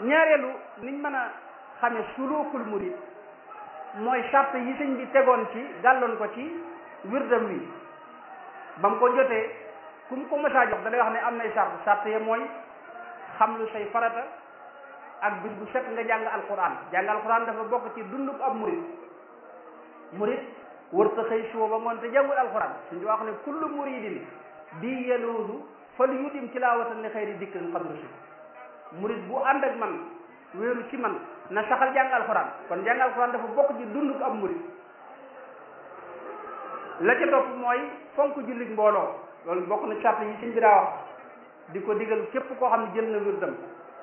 ñaareelu niñ mën a xame sulukul murid mooy charte yi sëñ bi tegoon ci gàlloon ko ci wirdam wi ba mu ko jotee ku mu ko mësaa jox da lay wax ne am nay charte charte ya mooy xam lu say farata ak bis bu set nga jàng alquran jàng alquran dafa bokk ci dunduk ab murid murid wërta xëy suba ba ngoon te jàngul alquran suñu wax ne kullu muridin bi yeluudu fal yudim tilaawatan li xëyri dikrin xadru si murid bu ànd ak man wéeru ci man na saxal jàng alquran kon jàng alquran dafa bokk ci dunduk ab murid la ca topp mooy fonk jullit mbooloo loolu bokk na charte yi sëñ bi daa wax di ko digal képp koo xam ne jël na wirdam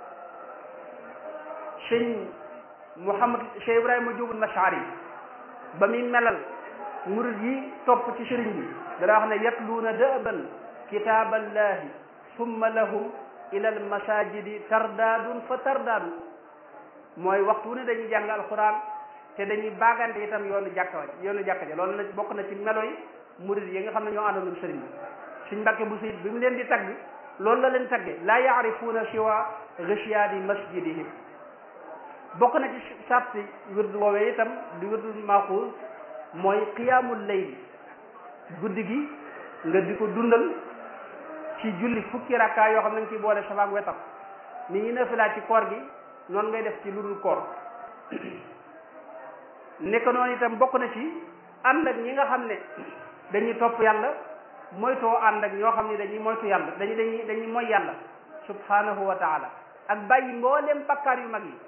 sëñ Mouhamad Cheikh Ibrahima Diop Mashari ba muy melal murid yi topp ci sëriñ bi dana wax ne yatluuna dëban kitaaballahi summa lahum ila al masajidi tardaadun fa tardaadu mooy waxtu ne dañuy jàng alquran te dañuy baagante itam yoonu jàkka yoonu jàkka ja loolu na bokk na ci melo yi murid yi nga xam ne ñoo àndoon ak sëriñ bi suñ mbàkke bu sayit bi mu leen di tagg loolu la leen tagge laa yaarifuuna siwa ghashiyaadi masjidihim bokk na ci sarti wird woowee itam di wirdul maaxuus mooy qiyaamul layl guddi gi nga di ko dundal ci julli fukki rakkaa yoo xam ne nga ciy boole safaak wetam ni ñi nafilaa ci koor gi noonu ngay def ci lu dul koor nekk noonu itam bokk na ci ànd ak ñi nga xam ne dañuy topp yàlla moytoo ànd ak ñoo xam ne dañuy moytu yàlla dañuy dañuy dañuy moy yàlla subhanahu wa taala ak bàyyi mbooleem bakkaar yu mag yi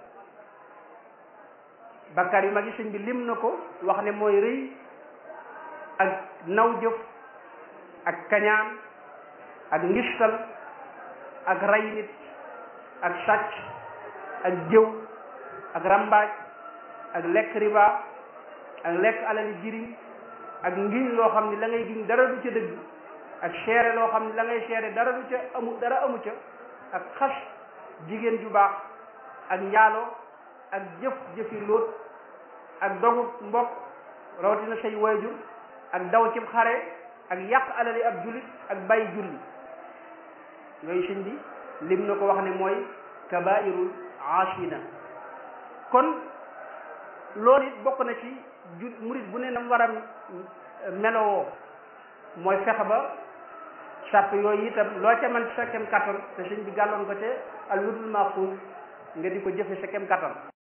bakkaar yu mag yi sëñ bi lim na ko wax ne mooy rëy ak naw jëf ak kañaan ak ngistal ak ray nit ak sàcc ak jëw ak rambaaj ak lekk riba ak lekk alali jirim ak ngiñ loo xam ne la ngay giñ dara du ca dëgg ak seere loo xam ne la ngay seere dara du ca amu dara amu ca ak xas jigéen ju baax ak njaaloo ak jëf jëfi lóot ak dogu mbokk rawatina say waajur ak daw cib xare ak yàq alali ab jullit ak bàyyi julli yooyu sëñ bi lim na ko wax ne mooy kabairul ashina kon loolu it bokk na ci ju murit bu ne nam war a melowoo mooy fexe ba sàpp yooyu itam loo ca man ci sa kem kattan te sëñ bi gàlloon ko te al wirdul maxfuus nga di ko jëfe sa kem kattan